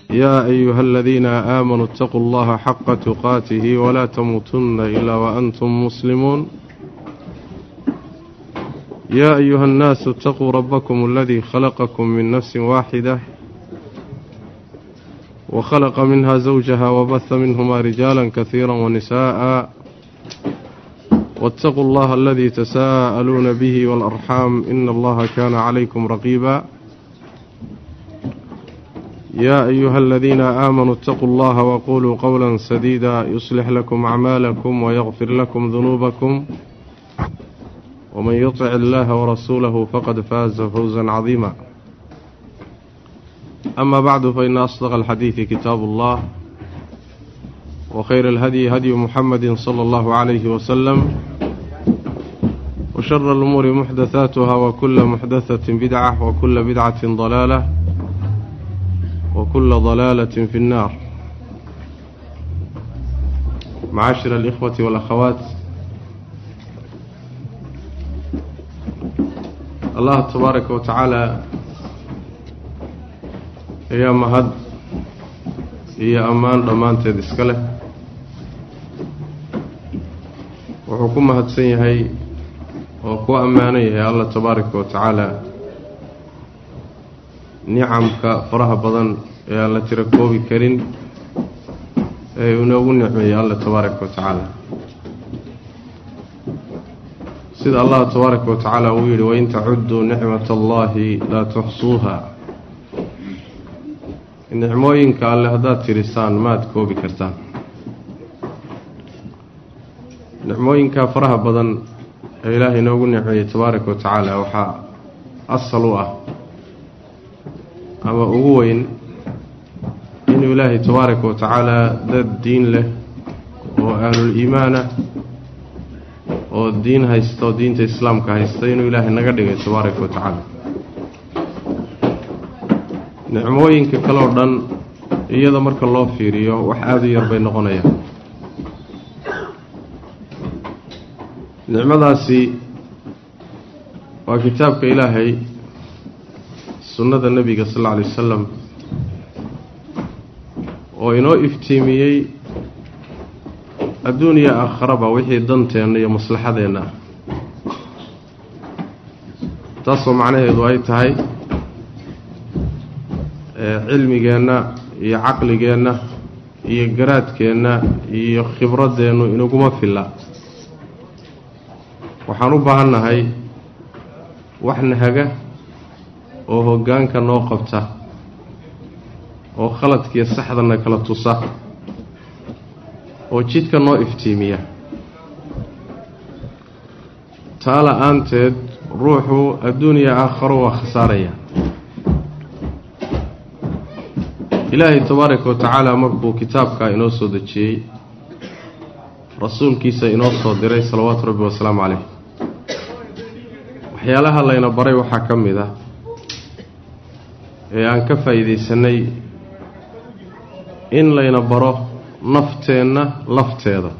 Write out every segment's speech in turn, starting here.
يا أيها الذين آمنوا اتقوا الله حق تقاته ولا تموتن إلا وأنتم مسلمون يا أيها الناس اتقوا ربكم الذي خلقكم من نفس واحدة وخلق منها زوجها وبث منهما رجالا كثيرا ونساء واتقوا الله الذي تساءلون به والأرحام إن الله كان عليكم رقيبا يا أيها الذين آمنوا اتقوا الله وقولوا قولا سديدا يصلح لكم أعمالكم ويغفر لكم ذنوبكم ومن يطع الله ورسوله فقد فاز فوزا عظيما أما بعد فإن أصدق الحديث كتاب الله وخير الهدي هدي محمد صلى الله عليه وسلم وشر الأمور محدثاتها وكل محدثة بدعة وكل بدعة ضلالة وكل ضلالة في النار معاشر الإخوة والأخوات الله تبارك وتعالى ayaa mahad iyo ammaan dhammaanteed iska leh wuxuu ku mahadsan yahay oo ku ammaanan yahay allah tabaaraka wa tacaala nicamka faraha badan ee aan la tiro koobi karin ee inoogu nicmeeyey allah tabaaraka wa tacaala sida allah tabaaraka wa tacaala uu yidhi wain tacudduu nicmata allahi laa tuxsuuha nicmooyinka alle haddaad tirisaan maad koobi kartaan nicmooyinka faraha badan ee ilaahay inoogu nicmeeyey tabaaraka wa tacaala waxaa asal u ah ama ugu weyn inuu ilaahay tabaaraka wa tacaala dad diin leh oo ahlul iimaanah oo diin haysta oo diinta islaamka haysta inuu ilaahay naga dhigay tabaaraka wa tacaala nicmooyinka kale oo dhan iyada marka loo fiiriyo wax aada u yar bay noqonayaan nicmadaasi waa kitaabka ilaahay sunnada nebiga sal alla alay wasalam oo inoo iftiimiyey adduun iyo aakharaba wixii danteenna iyo maslaxadeenna ah taasoo macnaheedu ay tahay cilmigeenna iyo caqligeenna iyo garaadkeenna iyo khibradeennu inaguma filla waxaan u baahannahay wax nahaga oo hoggaanka noo qabta oo khaladkiiyo saxdana kala tusa oo jidka noo iftiimiya taa la-aanteed ruuxu adduuniya aakharo waa khasaaraya ilaahay tabaaraka wa tacaala markuu kitaabkaa inoo soo dejiyey rasuulkiisa inoo soo diray salawaatu rabbi wasalaamu caleyh waxyaalaha layna baray waxaa ka mid ah ee aan ka faa'iidaysanay in layna baro nafteenna lafteeda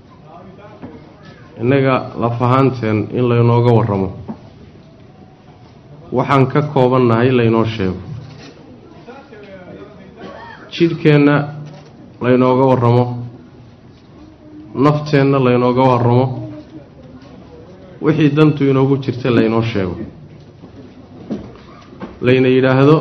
innaga laf ahaanteen in laynooga warramo waxaan ka koobannahay laynoo sheego jidhkeenna laynooga warramo nafteenna laynooga warramo wixii dantu inoogu jirta laynoo sheego layna yidhaahdo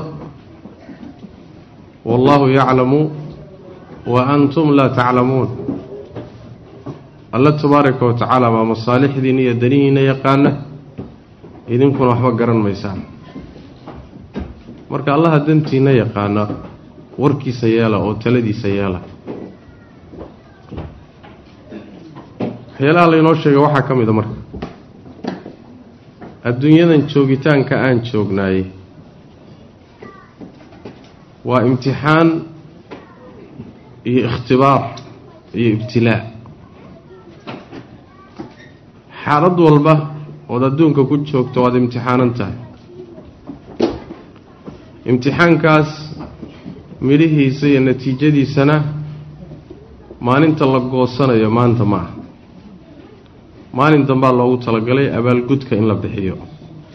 wallaahu yaclamu wa antum laa taclamuun alla tabaaraka wa tacaala baa masaalixdiinna iyo danihiinna yaqaana idinkuna waxba garan maysaan marka allaha dantiinna yaqaana warkiisa yeela oo taladiisa yeela waxyaalaha laynoo sheega waxaa ka mid a marka adduunyadan joogitaanka aan joognaayey waa imtixaan iyo ikhtibaar iyo ibtilaa xaalad walba ood adduunka ku joogto waad imtixaanan tahay imtixaankaas midhihiisa iyo natiijadiisana maalinta la goosanayo maanta ma aha maalin dambaa loogu talagalay abaalgudka in la bixiyo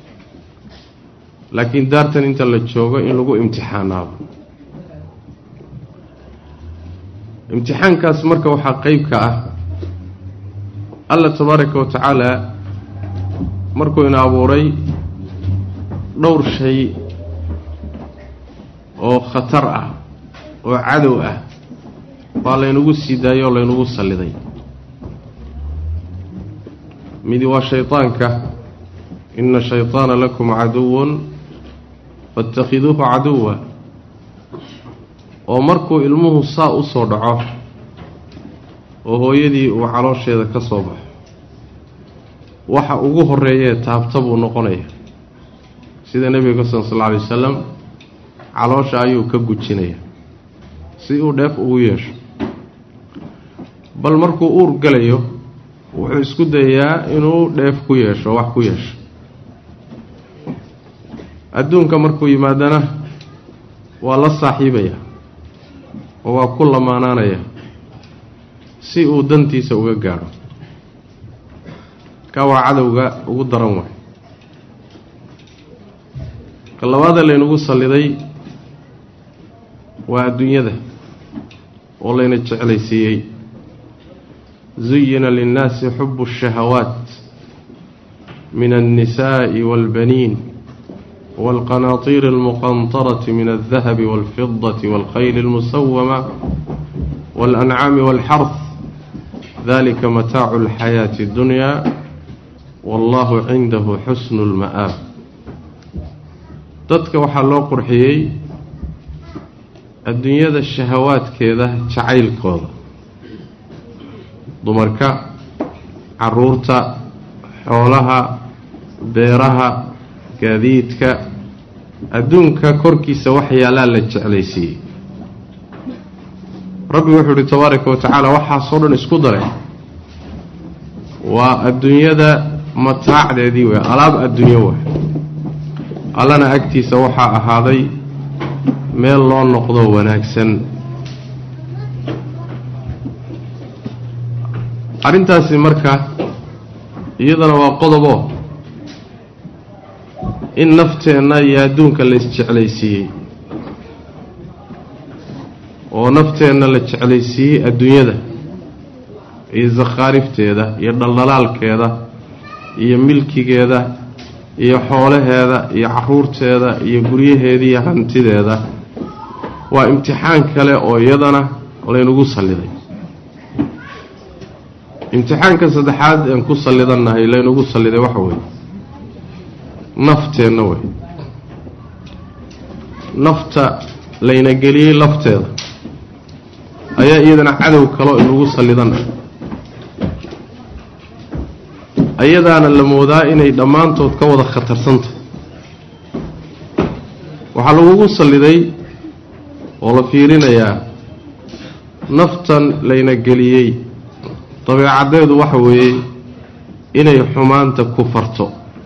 laakiin daartan inta la joogo in lagu imtixaanaado imtixaankaas marka waxaa qeyb ka ah alla tabaaraka wa tacaala markuu ina abuuray dhowr shay oo khatar ah oo cadow ah baa laynagu sii daayay oo laynagu salliday midi waa shaydaanka ina shayطaana lakum caduwan faاtakhiduuhu caduwa oo markuu ilmuhu saa u soo dhaco oo hooyadii uu caloosheeda ka soo baxo waxa ugu horeeyee taabta buu noqonaya sida nebiga ka sugan sal lla alay wasalam caloosha ayuu ka gujinaya si uu dheef ugu yeesho bal markuu uur galayo wuxuu isku dayayaa inuu dheef ku yeesho wax ku yeesho adduunka markuu yimaadana waa la saaxiibaya oo waa ku lamaanaanaya si uu dantiisa uga gaadho ka waa cadowga ugu daran waay ka labaada laynagu salliday waa adduunyada oo layna jeclaysiiyey zuyina linnaasi xubu الshahawaat min الnisaaءi wاlbaniin wاlqanaatiir اlmuqanطaraةi min الdahabi wاlfidaةi wاlkhayl اlmusawama wاlancaami wاlxarf dalika mataacu اlxayaaةi اddunya wallahu cindahu xusnu اlma'aab dadka waxaa loo qurxiyey adduunyada shahawaadkeeda jacaylkooda dumarka caruurta xoolaha beeraha gaadiidka adduunka korkiisa wax yaalaa la jeclaysiiyey rabbi wuxuu uhi tabaaraka wa tacaala waxaasoo dhan isku daray waa adduunyada mataacdeedii wey alaab adduunyo waay allana agtiisa waxaa ahaaday meel loo noqdo wanaagsan arrintaasi marka iyadana waa qodobo in nafteenna iyo adduunka la isjeclaysiiyey oo nafteenna la jeclaysiiyey adduunyada iyo sakhaarifteeda iyo dhaldhalaalkeeda iyo milkigeeda iyo xoolaheeda iyo caruurteeda iyo guryaheeda iyo hantideeda waa imtixaan kale oo iyadana laynagu salliday imtixaanka saddexaad een ku sallidannahay laynagu salliday waxa weeye nafteenna wey nafta layna geliyey lafteeda ayaa iyadana cadow kaloo inagu sallidannahay ayadaana la moodaa inay dhammaantood ka wada khatarsantahy waxaa lagugu salliday oo la fiirinayaa naftan layna geliyey dabeecaddeedu waxa weeye inay xumaanta ku farto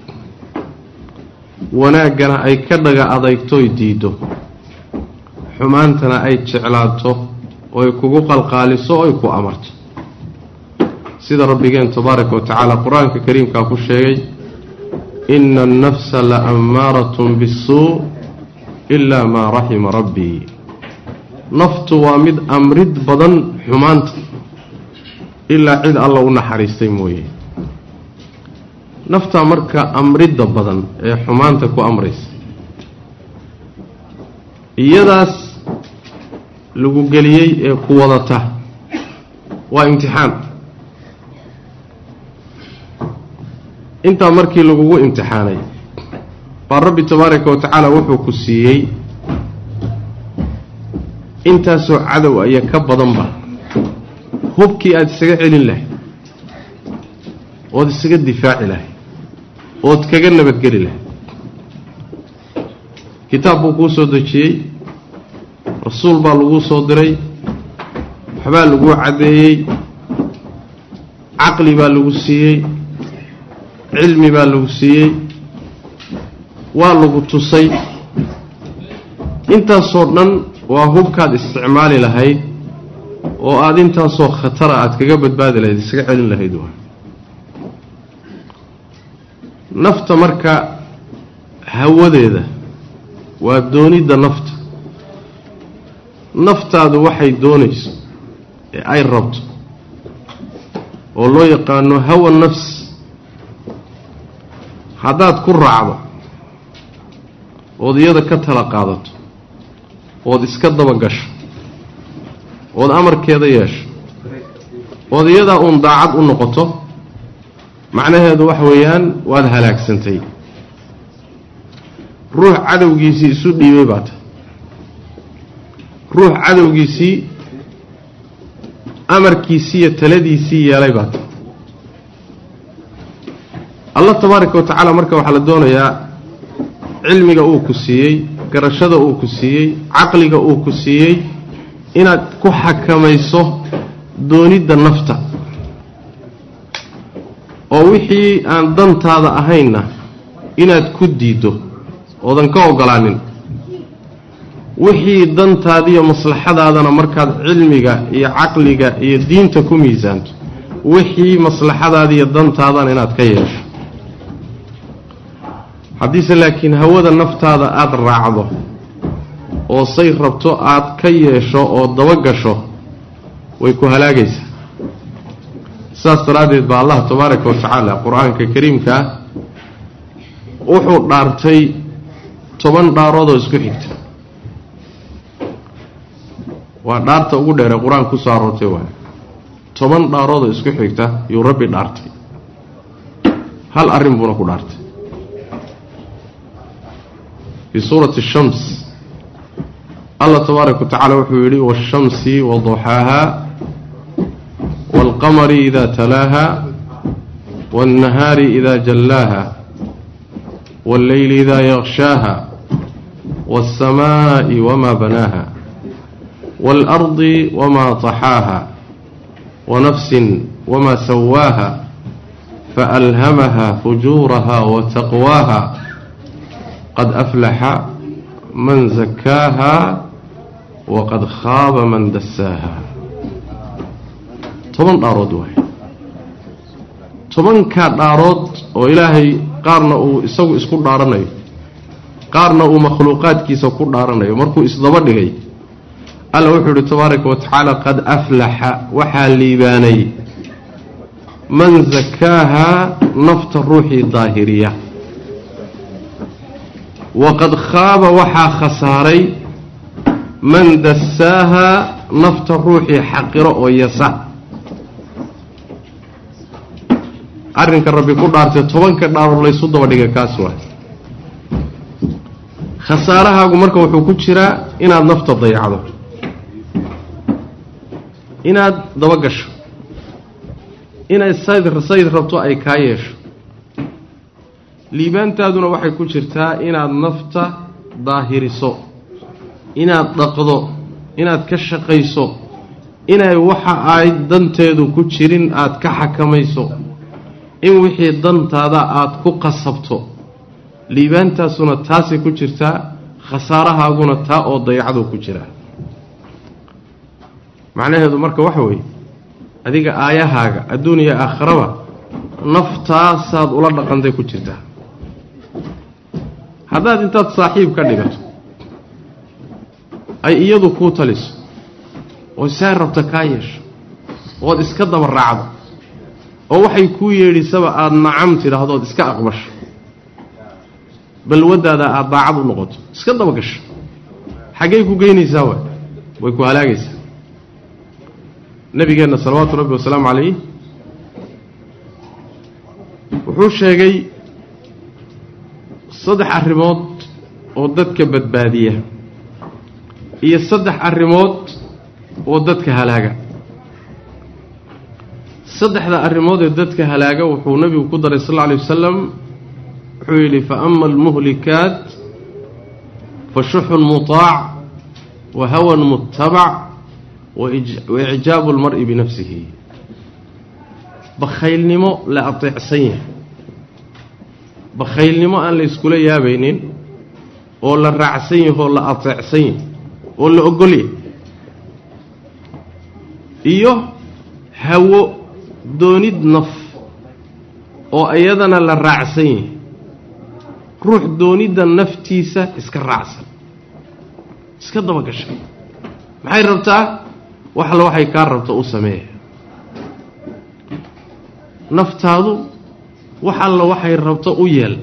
wanaaggana ay ka dhaga adaytoy diiddo xumaantana ay jeclaato oo ay kugu qalqaaliso oo ay ku amarto sida rabbigeen tabaaraka wa tacaala qur-aanka kariimkaa ku sheegay ina annafsa la ammaaratun bisuu ilaa maa raxima rabbii naftu waa mid amrid badan xumaanta ilaa cid alla u naxariistay mooye naftaa marka amridda badan ee xumaanta ku amraysa iyadaas lagu geliyey ee ku wadata waa imtixaan intaa markii lagugu imtixaanay baa rabbi tabaaraka wa tacaala wuxuu ku siiyey intaasoo cadow aya ka badanba hubkii aada isaga celin lahayd ood isaga difaaci lahayd ood kaga nabadgeli lahayd kitaab buu kuu soo dejiyey rasuul baa laguu soo diray waxbaa laguu caddeeyey caqli baa lagu siiyey cilmi baa lagu siiyey waa lagu tusay intaasoo dhan waa hubkaad isticmaali lahayd oo aada intaasoo khatara aada kaga badbaadi lahayd isaga celin lahayd waa nafta marka hawadeeda waa doonidda nafta naftaadu waxay doonayso ee ay rabto oo loo yaqaano hawa nafs haddaad ku raacdo ood iyada ka tala qaadato ood iska daba gasho ood amarkeeda yeesho ood iyadaa uun daacad u noqoto macnaheedu waxa weeyaan waad halaagsantay ruux cadowgiisii isu dhiibay baa tahay ruux cadowgiisii amarkiisii iyo taladiisii yeelay baa tahay allah tabaaraka wa tacaala marka waxaa la doonayaa cilmiga uu ku siiyey garashada uu ku siiyey caqliga uu ku siiyey inaad ku xakamayso doonidda nafta oo wixii aan dantaada ahaynna inaad ku diiddo oodan ka ogolaanin wixii dantaadiiyo maslaxadaadana markaad cilmiga iyo caqliga iyo diinta ku miisaanto wixii maslaxadaada iyo dantaadana inaad ka yeesho haddiise laakiin hawada naftaada aada raacdo oo say rabto aad ka yeesho oo dabagasho way ku halaagaysaa saas daraaddeed baa allah tabaaraka wa tacaala qur-aanka kariimka ah wuxuu dhaartay toban dhaaroodoo isku xigta waa dhaarta ugu dheeree qur-aanka ku soo aroortay waay toban dhaaroodoo isku xigta yuu rabbi dhaartay hal arrin buuna ku dhaartay fii suurati shams allah tabaaraka wa tacaala wuxuu yidhi waashamsi waduxaaha waalqamari ida talaaha waاlnahaari ida jallaaha wاlleyli ida yaqshaaha waاlsamaa'i wama banaaha waalardi wama taxaaha wanafsin wama sawaaha faalhamaha fujuuraha wataqwaaha qad aflaxa man zakaaha waqad khaaba man dasaaha toban dhaarood waay tobankaa dhaarood oo ilaahay qaarna uu isagu isku dhaaranayo qaarna uu makhluuqaadkiisa ku dhaaranayo markuu isdaba dhigay alla wuxuu yihi tabaaraka wa tacaala qad aflaxa waxaa liibaanay man zakaaha nafta ruuxii daahiriya waqad khaaba waxaa khasaaray man dasaaha nafta ruuxii xaqiro oo yasa arrinka rabbi ku dhaartay tobanka dhaarood laysu daba dhiga kaas waay khasaarahaagu marka wuxuu ku jiraa inaad nafta dayacdo inaad dabagasho inaad sayd sayd rabto ay kaa yeesho liibaantaaduna waxay ku jirtaa inaad nafta daahiriso inaad dhaqdo inaad ka shaqayso inay waxa ay danteedu ku jirin aad ka xakamayso in wixii dantaada aada ku qasabto liibaantaasuna taasay ku jirtaa khasaarahaaguna taa oo dayacduu ku jiraa macnaheedu marka waxa weeye adiga aayahaaga adduuniya aakharaba naftaasaad ula dhaqantay ku jirtaa haddaad intaad saaxiib ka dhigato ay iyadu kuu taliso oo saa rabta kaa yeesho ood iska daba raacdo oo waxay kuu yeedhisaba aada nacam tidhaahdo ood iska aqbasho balwaddaada aada daacad u noqoto iska daba gasho xaggay ku geynaysaa waay way ku halaagaysaa nabigeenna salawaatu rabbi wasalaamu calayh wuxuu sheegay saddex arrimood oo dadka badbaadiya iyo saddex arrimood oo dadka halaaga saddexda arrimood ee dadka halaaga wuxuu nebigu ku daray sal alla alay wasalam wuxuu yidhi fa ama almuhlikaat fa shuxun mutaac wa hawan mutabac wa icjaabu almar'i binafsihi bakhaylnimo la ateecsan yahay bakhaylnimo aan la yskula yaabaynin oo la raacsan yahay oo la ateecsan yahay oo la ogol yahay iyo hawo doonid naf oo iyadana la raacsan yahay ruux doonidda naftiisa iska raacsan iska dabagashay maxay rabtaa wax alla waxay kaa rabto u sameeya naftaadu wax alla waxay rabto u yeel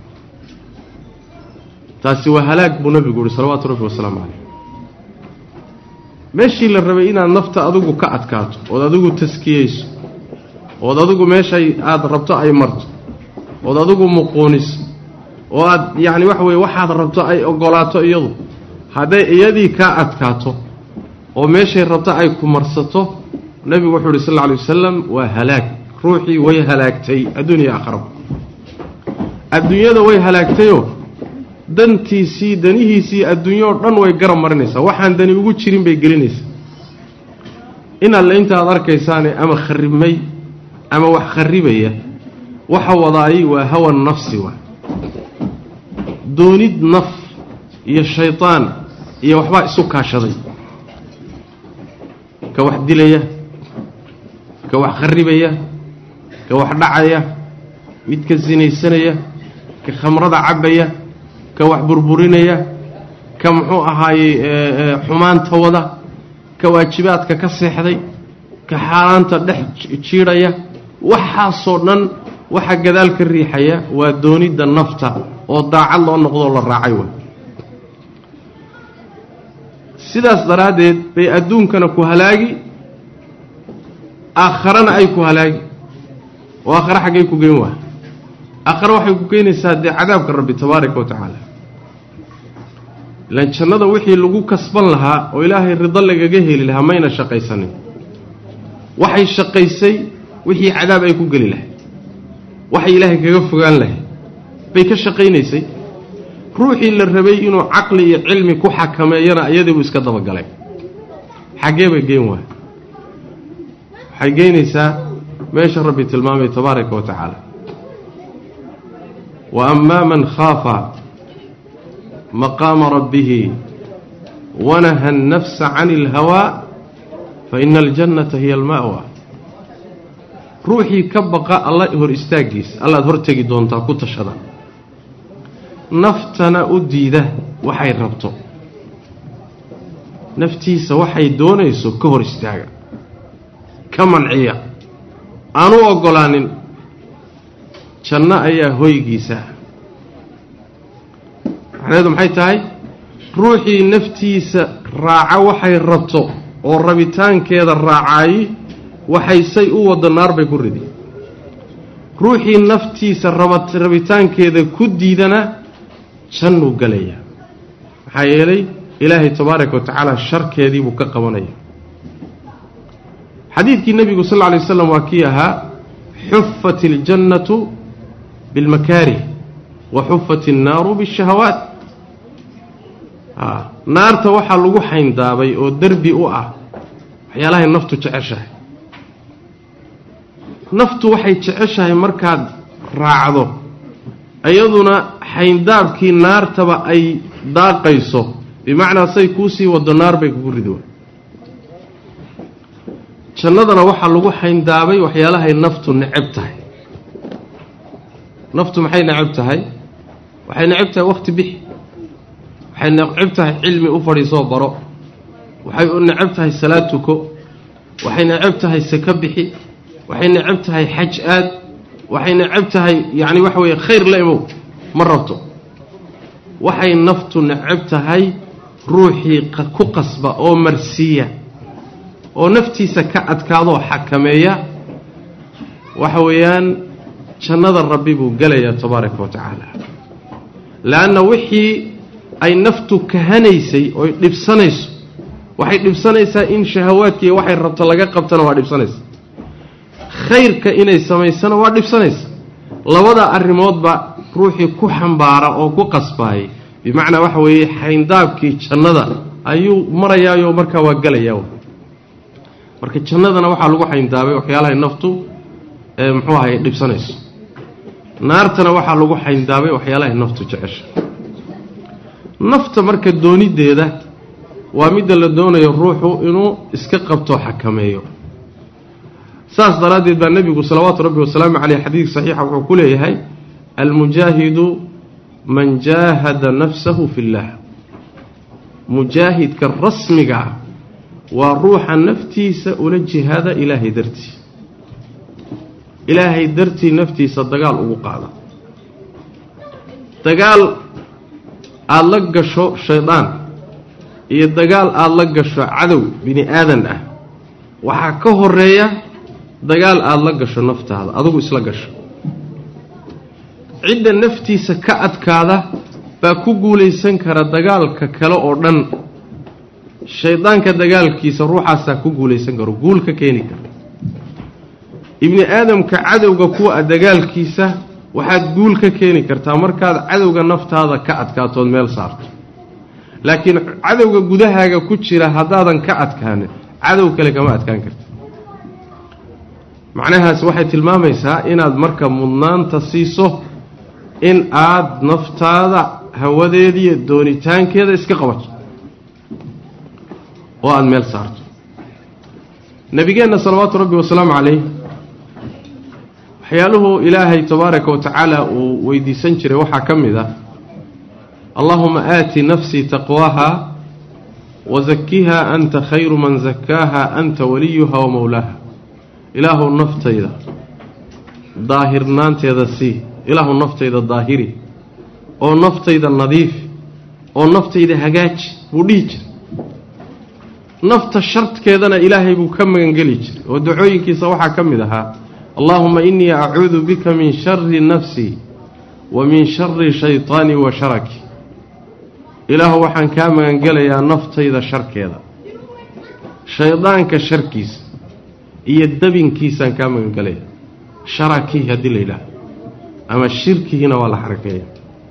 taasi waa halaag buu nabigu yihi salawaatu rabbi wasalaamu caleyh meeshii la rabay inaad nafta adigu ka adkaato ood adigu taskiyeyso ood adigu meeshay aada rabto ay marto ood adigu muquuniso oo aad yacni waxa weye waxaad rabto ay ogolaato iyadu hadday iyadii kaa adkaato oo meeshay rabto ay ku marsato nebigu wuxuu yidhi sal alla alay wasalam waa halaag ruuxii way halaagtay adduuniya aakharaba adduunyada way halaagtayoo dantiisii danihiisii adduunyao dhan way garab marinaysaa waxaan dani ugu jirin bay gelinaysaa in alle inta aad arkaysaane ama kharibmay ama wax kharibaya waxa wadaayay waa hawa nafsi waa doonid naf iyo shaydaan iyo waxbaa isu kaashaday ka wax dilaya ka wax kharibaya ka wax dhacaya midka sinaysanaya ka khamrada cabbaya ka wax burburinaya ka muxuu ahaayey xumaanta wada ka waajibaadka ka seexday ka xaaraanta dhex jiidhaya waxaasoo dhan waxa gadaal ka riixaya waa doonidda nafta oo daacad loo noqdoo la raacay way sidaas daraaddeed bay adduunkana ku halaagi aakharana ay ku halaagi oo aakhare xaggay ku geyn waay aakhare waxay ku keenaysaa dee cadaabka rabbi tabaaraka wa tacaala ilaan jannada wixii lagu kasban lahaa oo ilaahay rido lagaga heli lahaa mayna shaqaysanin waxay shaqaysay wixii cadaab ay ku geli lahay waxay ilaahay kaga fogaan lahay bay ka shaqaynaysay ruuxii la rabay inuu caqli iyo cilmi ku xakameeyana iyadii buu iska dabagalay xaggee bay geen waay waxay geynaysaa meesha rabbi tilmaamay tabaaraka wa tacaala wa amaa man khaafa maqaama rabbihi wanaha annafsa cani alhawaa fa ina aljannata hiya alma'wa ruuxii ka baqa alla hor istaaggiisa allaad hor tegi doontaa ku tashada naftana u diida waxay rabto naftiisa waxay doonayso ka hor istaaga ka manciya aanu oggolaanin janno ayaa hoygiisa macnaheedu maxay tahay ruuxii naftiisa raaca waxay rabto oo rabitaankeeda raacaayey waxay say u waddo naar bay ku ridi ruuxii naftiisa rabitaankeeda ku diidana jannuu galayaa maxaa yeelay ilaahay tabaaraka wa tacaala sharkeedii buu ka qabanaya xadiidkii nebigu sal lla alay waslam waa kii ahaa xufat iljannatu bilmakaarih wa xufat innaaru bishahawaat naarta waxaa lagu xayndaabay oo derbi u ah waxyaalahay naftu jeceshahay naftu waxay jeceshahay markaad raacdo iyaduna xayndaabkii naartaba ay daaqayso bimacnaa say kuusii wado naar bay kugu rido jannadana waxaa lagu xayndaabay waxyaalahay naftu necab tahay naftu maxay necab tahay waxay necab tahay wakhti bixi waxay necab tahay cilmi u fadhiisoo baro waxay u necab tahay salaad tuko waxay necab tahay saka bixi waxay necab tahay xaj aad waxay necab tahay yacni waxa weeye khayr la imow ma rabto waxay naftu necab tahay ruuxii ku qasba oo marsiiya oo naftiisa ka adkaadoo xakameeya waxa weeyaan jannada rabbi buu gelayaa tabaaraka wa tacaala leanna wixii ay naftu kahanaysay oy dhibsanayso waxay dhibsanaysaa in shahawaadkiiyo waxay rabto laga qabtana waa dhibsanaysa khayrka inay samaysana waa dhibsanaysa labada arrimoodba ruuxii ku xambaara oo ku qasbaayay bimacnaa waxa weeye xayndaabkii jannada ayuu marayaayoo markaa waa gelayaa marka jannadana waxaa lagu xayndaabay waxyaalahay naftu ee muxuu ahay dhibsanayso naartana waxaa lagu xayndaabay waxyaalahay naftu jecesha nafta marka doonideeda waa midda la doonayo ruuxu inuu iska qabto xakameeyo saas daraaddeed baa nebigu salawaatu rabbi wasalaamu caleyh xadiid saxiixa wuxuu ku leeyahay almujaahidu man jaahada nafsahu fi اllah mujaahidka rasmiga ah waa ruuxa naftiisa ula jihaada ilaahay dartii ilaahay dartii naftiisa dagaal ugu qaada dagaal aada la gasho shaydaan iyo dagaal aada la gasho cadow bini aadan ah waxaa ka horeeya dagaal aada la gasho naftaada adugu isla gasho cidda naftiisa ka adkaada baa ku guulaysan kara dagaalka kale oo dhan shaydaanka dagaalkiisa ruuxaasaa ku guulaysan karo guul ka keeni kara ibni aadamka cadowga kuwa dagaalkiisa waxaad guul ka keeni kartaa markaad cadowga naftaada ka adkaatood meel saarto laakiin cadowga gudahaaga ku jira haddaadan ka adkaanin cadow kale kama adkaan karta macnahaas waxay tilmaamaysaa inaad marka mudnaanta siiso in aad naftaada hawadeediiyo doonitaankeeda iska qabato oo aada meel saarto nabigeenna salawaatu rabbi wasalaamu calayh waxyaaluhu ilaahay tabaaraka wa tacaala uu weydiisan jiray waxaa ka mid ah allahuma aati nafsii taqwaaha wazakiha anta khayru man zakaaha anta waliyuha wa mowlaaha ilaahu naftayda daahirnaanteeda sii ilaahu naftayda daahiri oo naftayda nadiif oo naftayda hagaaji buu dhihi jiray nafta shartkeedana ilaahay buu ka magangeli jiray oo dacooyinkiisa waxaa ka mid ahaa allaahuma innii acuudu bika min shari nafsii wa min shari shaytaani wa sharaki ilaahu waxaan kaa magangelayaa naftayda sharkeeda shaydaanka sharkiisa iyo dabinkiisaan kaa magangelaya sharakii haddii la yidhaaho ama shirkigiina waa la xarakeeya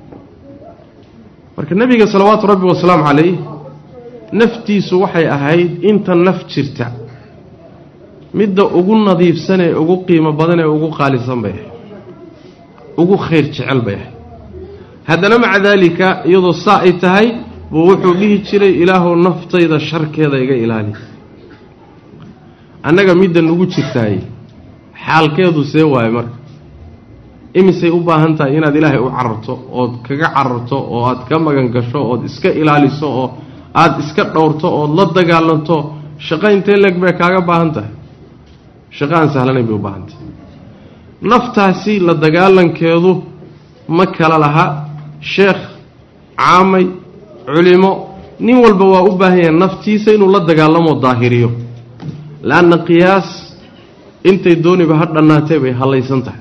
marka nebiga salawaatu rabbi wasalaamu calayh naftiisu waxay ahayd inta naf jirta midda ugu nadiifsan ee ugu qiimo badan ee ugu qaalisan bay ahayd ugu khayr jecel bay ahayd haddana maca daalika iyadoo saa ay tahay buu wuxuu dhihi jiray ilaahu naftayda sharkeeda iga ilaali annaga midda nugu jirtaay xaalkeedu see waaye marka imisay u baahan tahay inaad ilaahay u cararto ood kaga cararto oo aad ka magan gasho ood iska ilaaliso oo aada iska dhowrto ood la dagaalanto shaqo intee leeg bay kaaga baahan tahay shaqo aan sahlanayn bay u baahan tahay naftaasi la dagaalankeedu ma kala laha sheekh caamay culimo nin walba waa u baahan yahay naftiisa inuu la dagaalamoo daahiriyo la-anna qiyaas intay dooniba ha dhannaatee bay hallaysan tahay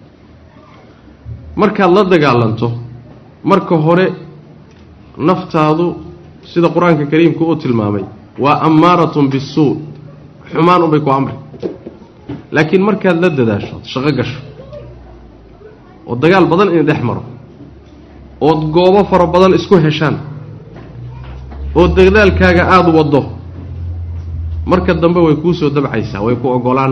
markaad la dagaalanto marka hore naftaadu sida qur-aanka kariimka uu tilmaamay waa ammaaratun bisuu xumaan unbay ku amri laakiin markaad la dadaasho shaqo gasho oo dagaal badan in dhex maro ood goobo fara badan isku heshaan oo dadaalkaaga aada waddo marka dambe way kuu soo dabcaysaa way ku ogolaan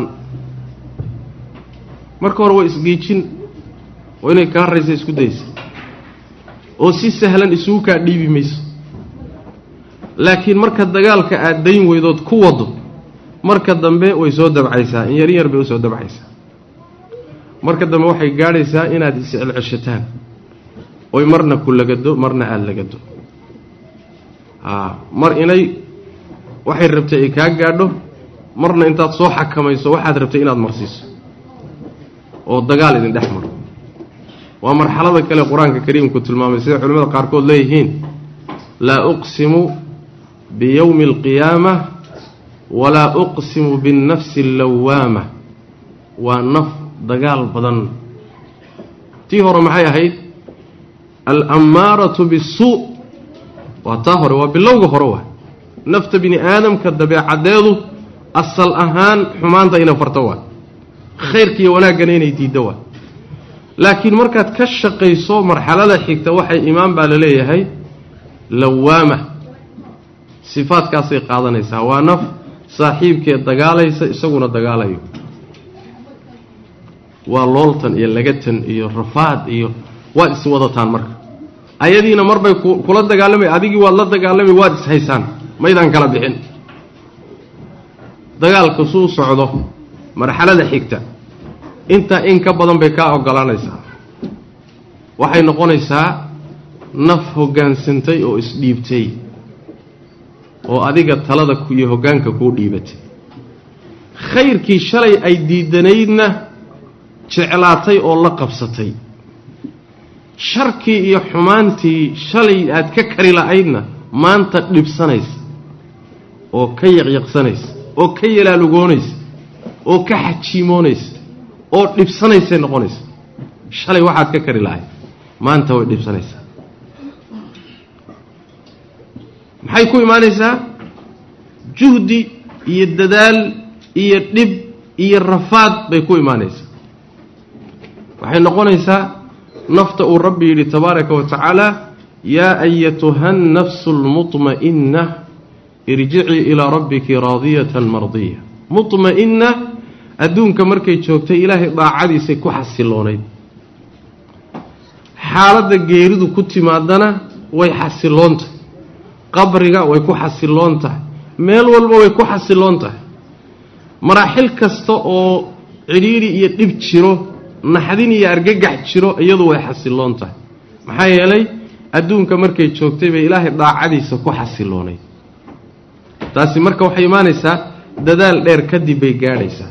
marka hore way isgiijin oo inay kaa raysa isku daysa oo si sahlan isugu kaa dhiibi mayso laakiin marka dagaalka aad dayn weydood ku wado marka dambe way soo dabcaysaa in yar yar bay usoo dabcaysaa marka dambe waxay gaadhaysaa inaad iscelceshataan oy marna ku lagado marna aada lagado aa mar inay waxay rabtay ay kaa gaadho marna intaad soo xakamayso waxaad rabtay inaad marsiiso oo dagaal idin dhex maro waa marxalada kale qur-aanka kariimku tilmaamay sida culimmada qaarkood leeyihiin laa uqsimu biyowmi alqiyaama walaa uqsimu binnafsi allawaama waa naf dagaal badan tii hore maxay ahayd alammaaratu bisuu waa taa hore waa bilowga hore waa nafta bini aadamka dabeecaddeedu asal ahaan xumaanta ina farto waa khayrkiiyo wanaaggana inay diiddo waa laakiin markaad ka shaqayso marxalada xigta waxay imaan baa la leeyahay lawaama sifaadkaasay qaadanaysaa waa naf saaxiibkeed dagaalaysa isaguna dagaalayo waa looltan iyo lagatan iyo rafaad iyo waad iswadataan marka ayadiina marbay kula dagaalamay adigii waad la dagaalamay waad ishaysaan maydaan kala bixin dagaalka suu socdo marxalada xigta intaa in ka badan bay kaa ogolaanaysaa waxay noqonaysaa naf hoggaansantay oo isdhiibtay oo adiga talada iyo hoggaanka kuu dhiibatay khayrkii shalay ay diidanaydna jeclaatay oo la qabsatay sharkii iyo xumaantii shalay aad ka kari la'aydna maanta dhibsanaysa oo ka yaqyaqsanaysa oo ka yalaalugoonaysa oo ka xajiimoonaysa oo dhibsanaysay noqonaysa shalay waxaad ka kari lahayd maanta way dhibsanaysaa maxay ku imaanaysaa juhdi iyo dadaal iyo dhib iyo rafaad bay ku imaanaysaa waxay noqonaysaa nafta uu rabbi yidhi tabaaraka wa tacaala yaa ayatuha annafsu almutma'inna irjicii ilaa rabbiki raadiyatan mardiya mutma'inna adduunka markay joogtay ilaahay daacadiisay ku xasiloonayd xaaladda geeridu ku timaadana way xasiloon tahay qabriga way ku xasiloon tahay meel walba way ku xasiloon tahay maraaxil kasta oo cidhiidhi iyo dhib jiro naxdin iyo argagax jiro iyadu way xasiloon tahay maxaa yeelay adduunka markay joogtay bay ilaahay daacadiisa ku xasiloonayd taasi marka waxay imaanaysaa dadaal dheer kadib bay gaadhaysaa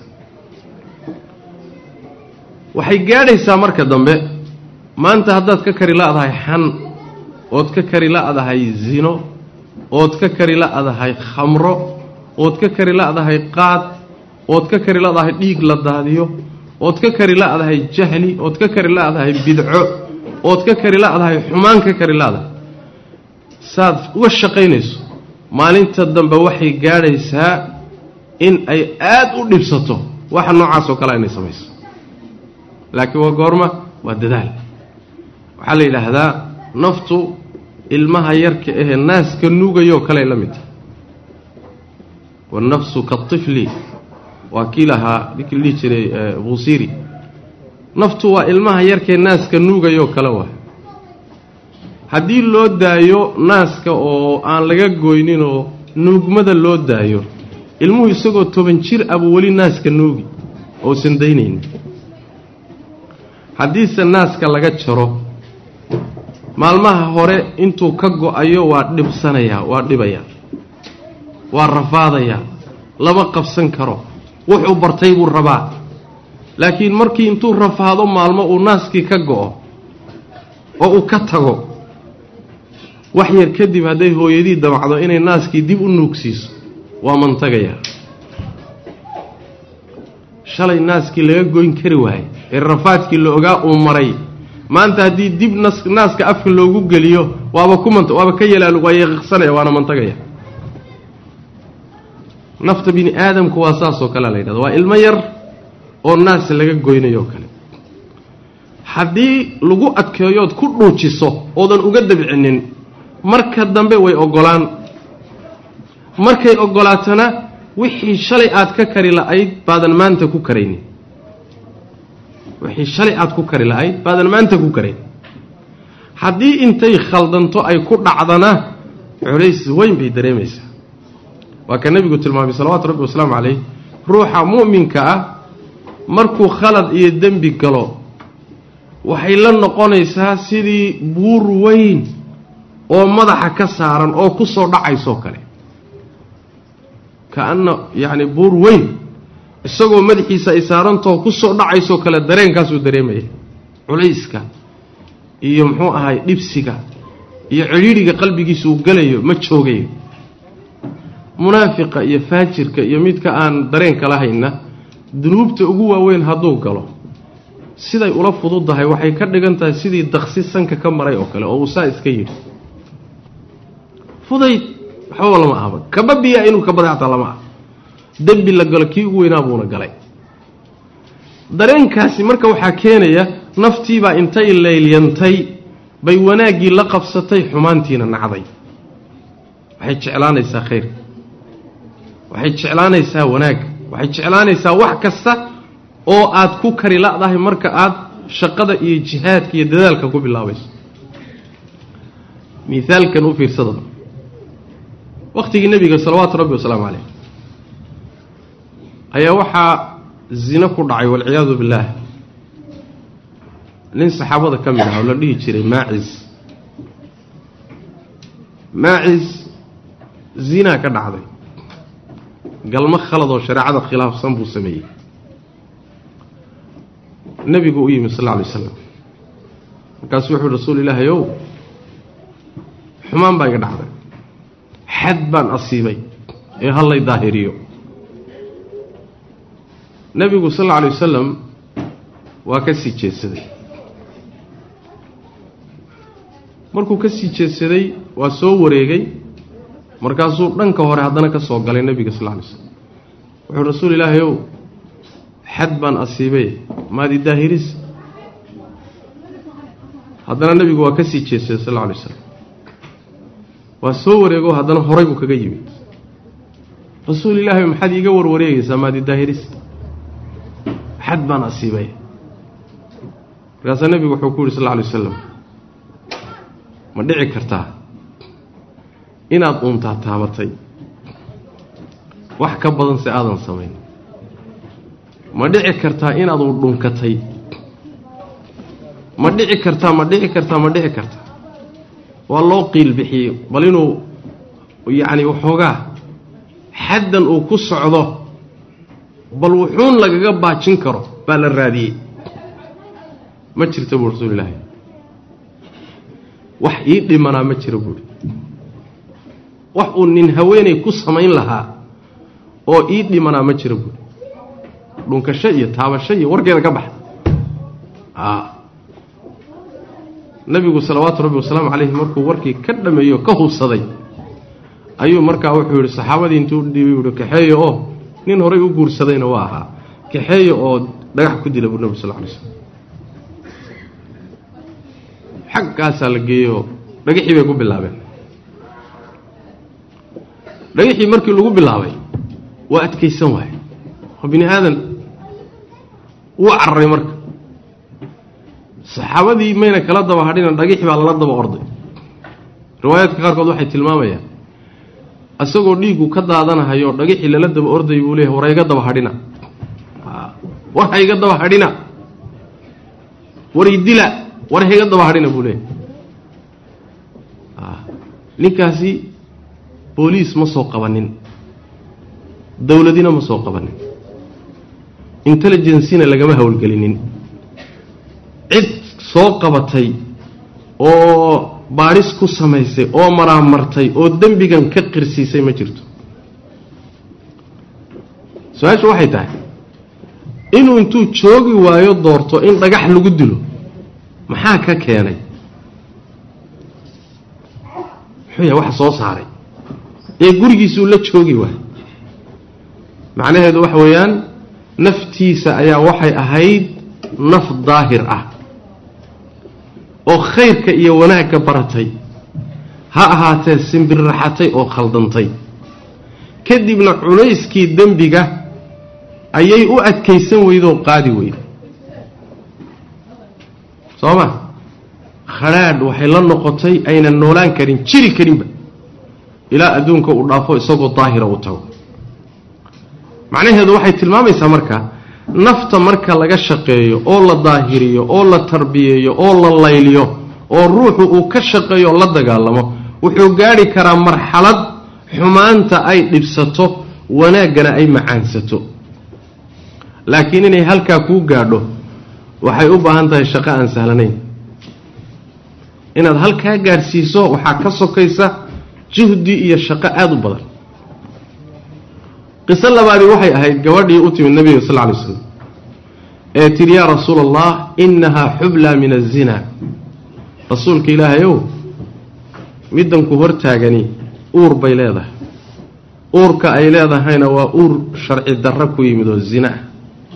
waxay gaadhaysaa marka dambe maanta haddaad ka kari la'dahay xan ood ka kari la'dahay zino ood ka kari la'dahay khamro ood ka kari la'dahay qaad ood ka kari la'dahay dhiig la daadiyo ood ka kari la'dahay jahli ood ka kari la'dahay bidco ood ka kari la'dahay xumaan ka kari la'dahay saad uga shaqaynayso maalinta dambe waxay gaadhaysaa in ay aad u dhibsato waxa noocaas oo kale inay samayso laakiin waa goorma waa dadaal waxaa la yidhaahdaa naftu ilmaha yarka ahee naaska nuugayoo kaley la mid tahay wannafsu katifli waa kii lahaa ninkii la dhihi jiray buusiri naftu waa ilmaha yarkee naaska nuugayoo kale waay haddii loo daayo naaska oo aan laga goyninoo nuugmada loo daayo ilmuhu isagoo toban jir abuu weli naaska nuugi ousan daynaynin haddiise naaska laga jaro maalmaha hore intuu ka go-ayo waa dhibsanayaa waa dhibayaa waa rafaadayaa lama qabsan karo wuxuu bartay buu rabaa laakiin markii intuu rafaado maalmo uu naaskii ka go-o oo uu ka tago wax yar kadib hadday hooyadii damacdo inay naaskii dib u nuugsiiso waa mantagayaa shalay naaskii laga goyn kari waayey ee rafaadkii la ogaa uu maray maanta haddii dib nas naaska afka loogu geliyo waaba ku mant waaba ka yalaal waa yaqiqsanaya waana mantagaya nafta bini aadamku waa saasoo kalea la yidhahda waa ilmo yar oo naas laga goynayo o kale haddii lagu adkeeyood ku dhuujiso oodan uga dabcinin marka dambe way ogolaan markay ogolaatana wixii shalay aad ka kari la'ayd baadan maanta ku karaynin wixii shalay aad ku kari la'ayd baadan maanta ku karayn haddii intay khaldanto ay ku dhacdana culays weyn bay dareemaysaa waa ka nebigu tilmaamay salawaatu rabbi wasalaamu calayh ruuxa mu'minka ah markuu khalad iyo dembi galo waxay la noqonaysaa sidii buur weyn oo madaxa ka saaran oo ku soo dhacaysoo kale ka-anna yacni buur weyn isagoo madaxiisa ay saarantao ku soo dhacaysoo kale dareenkaasuu dareemaya culayska iyo muxuu ahay dhibsiga iyo cidhiidhiga qalbigiisa uu gelayo ma joogayo munaafiqa iyo faajirka iyo midka aan dareenka lahayna dunuubta ugu waaweyn hadduu galo siday ula fududahay waxay ka dhigan tahay sidii daqsi sanka ka maray oo kale oo uu saa iska yidhi fudayd waxbaba lama ahba kaba biya inuu kabada xataa lama ah dembi la galo kii ugu weynaa buuna galay dareenkaasi marka waxaa keenaya naftiibaa intay laylyantay bay wanaaggii la qabsatay xumaantiina nacday waxay jeclaanaysaa khayr waxay jeclaanaysaa wanaag waxay jeclaanaysaa wax kasta oo aad ku kari la'dahay marka aad shaqada iyo jihaadka iyo dadaalka ku bilaabayso miaalkan u fiirsada wakhtigii nebiga salawaatu rabbi wasalaamu caleyh ayaa waxaa zino ku dhacay walciyaadu billaah nin saxaabada ka mid ah oo la dhihi jiray maacis maacis zinaa ka dhacday galmo khaladoo shareecada khilaafsan buu sameeyey nebigu u yimid sal lla alay slam markaasuu wuxu uhi rasuul ilaahay ow xumaan baa iga dhacday xad baan asiibay ee hallay daahiriyo nebigu sal alla alay wasalam waa ka sii jeedsaday markuu ka sii jeedsaday waa soo wareegay markaasuu dhanka hore haddana ka soo galay nebiga sal lla lay slam wuxuu rasuul ilaahay ow xad baan asiibay maadi daahiris haddana nebigu waa ka sii jeedsaday sal alla alay slam waa soo wareego haddana horay buu kaga yimid rasuul ilaahay maxaad iiga warwareegaysaa maadi daahiris xad baan asiibay markaasaa nebigu wuxuu ku yidhi sal lla alay wasalam ma dhici kartaa inaad uuntaa taabatay wax ka badan se aadan samayn ma dhici kartaa inaad u dhunkatay ma dhici kartaa ma dhici kartaa ma dhici kartaa waa loo qiil bixiyey bal inuu yacni waxoogaa xaddan uu ku socdo bal wuxuun lagaga baajin karo baa la raadiyey ma jirta buu rasuul ilaahi wax ii dhimanaa ma jiro buuhi wax uu nin haweenay ku samayn lahaa oo ii dhimanaa ma jiro buuhi dhunkasho iyo taabasho iyo warkeeda ka baxa nabigu salawaatu rabbi wasalaamu calayhi markuu warkii ka dhameeyo ka hubsaday ayuu markaa wuxuu yidhi saxaabadii intuu dhiibay uhi kaxeeyo oo nin horay u guursadayna waa ahaa kaxeeyo oo dhagax ku dila buu nabig sal lay slm xaggaasaa la geeyoo dhagaxii bay ku bilaabeen dhagaxii markii lagu bilaabay waa adkaysan waaye oo bini aadan wuu cararay marka saxaabadii mayna kala daba hadhina dhagixi baa lala daba orday riwaayaadka qaarkood waxay tilmaamayaan isagoo dhiiggu ka daadanahayo dhagixii lala daba orday buu leeyahy war hayga daba hadhina war hayga daba hadhina war idila war hayga daba hadhina buu leeyahy ninkaasi booliis ma soo qabanin dowladina ma soo qabanin intelligencina lagama howlgelinin cid soo qabatay oo baadhis ku samaysay oo maraamartay oo dembigan ka qirsiisay ma jirto su-aashu waxay tahay inuu intuu joogi waayo doorto in dhagax lagu dilo maxaa ka keenay muxuu yahay waxa soo saaray ee gurigiisuu la joogi waayo macnaheedu waxa weeyaan naftiisa ayaa waxay ahayd naf daahir ah oo khayrka iyo wanaagga baratay ha ahaatee simbirraxatay oo khaldantay kadibna culayskii dembiga ayay u adkaysan weydoo qaadi weyda soo ma khadhaadh waxay la noqotay aynan noolaan karin jiri karinba ilaa adduunka uu dhaafo isagoo daahira uu tago macnaheedu waxay tilmaamaysaa marka nafta marka laga shaqeeyo oo la daahiriyo oo la tarbiyeeyo oo la layliyo oo ruuxu uu ka shaqeeyo oo la dagaalamo wuxuu gaadhi karaa marxalad xumaanta ay dhibsato wanaaggana ay macaansato laakiin inay halkaa kuu gaadho waxay u baahan tahay shaqo aan sahlanayn inaad halkaa gaadhsiiso waxaa ka sokaysa juhdi iyo shaqo aada u badan qiso labaadii waxay ahayd gabadhii u timid nabiga sal lla lay slam ee tidhi yaa rasuula allah innahaa xublaa min azina rasuulka ilaahay ow middanku hortaagani uur bay leedahay uurka ay leedahayna waa uur sharci darro ku yimid oo zina ah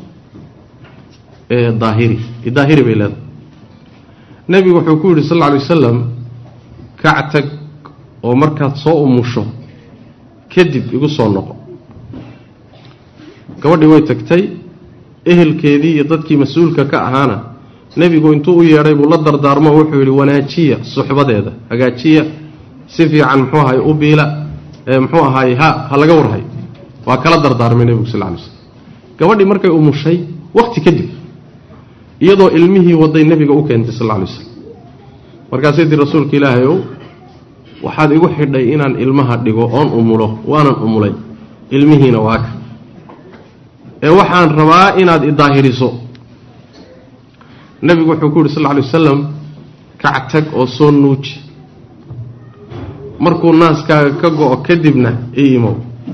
ee daahiri daahiri bay leedahay nebigu wuxuu ku yidhi sal lla alay wasalam kactag oo markaad soo umusho kadib igu soo noqo gabadhii way tagtay ehelkeedii iyo dadkii mas-uulka ka ahaana nebigu intuu u yeedhay buu la dardaarmo wuxuu yidhi wanaajiya suxbadeeda hagaajiya si fiican muxuu ahaay u biila muxuu ahaay ha ha laga warhay waa kala dardaarmay nebigu sal lay slm gabadhii markay umushay wakhti kadib iyadoo ilmihii waday nebiga u keentay sal lay slam markaasay tii rasuulka ilaahay ow waxaad igu xidhay inaan ilmaha dhigo oon umulo waanan umulay ilmihiina waa ka ee waxaan rabaa inaad idaahiriso nebigu wuxuu ku yidhi sal lla alay wasalam kac tag oo soo nuuji markuu naaskaaga ka go-o kadibna ii imow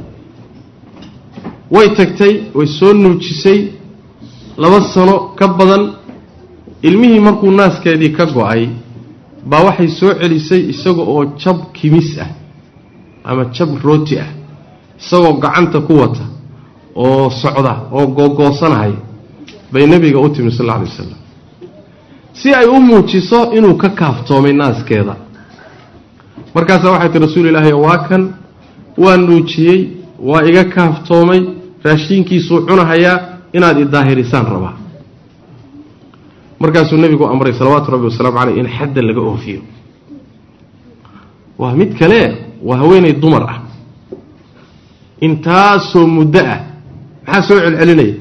way tagtay way soo nuujisay laba sano ka badan ilmihii markuu naaskeedii ka go-ay baa waxay soo celisay isaga oo jab kimis ah ama jab rooti ah isagoo gacanta ku wata oo socda oo googoosanahaya bay nebiga u timi sal alla alay wasalam si ay u muujiso inuu ka kaaftoomay naaskeeda markaasaa waxay tii rasuul ilaahi waa kan waa nuujiyey waa iga kaaftoomay raashiinkiisuu cunahayaa inaad idaahirisaan rabaa markaasuu nebigu amray salawaatu rabbi wasalaamu caleyh in xadda laga oofiyo waa mid kale waa haweenay dumar ah intaasoo muddo ah maxaa soo celcelinaya